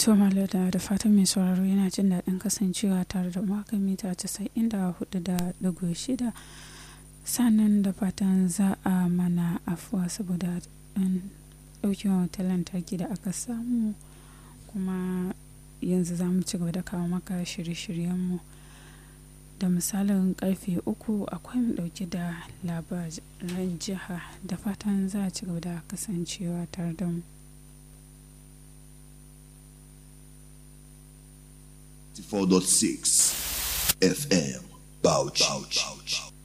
To Malada da fatan mai sauraro yana jin daɗin kasancewa tare da maka mita casa'in da hudu da ɗigo shida sannan da fatan za a mana afuwa saboda ɗan ɗaukin wata lantarki da aka samu kuma yanzu za mu ci gaba da kawo maka shirye-shiryenmu da misalin karfe uku akwai mu ɗauke da labaran jiha da fatan za a ci gaba da kasancewa tare da mu. 4.6 FM Bauchi.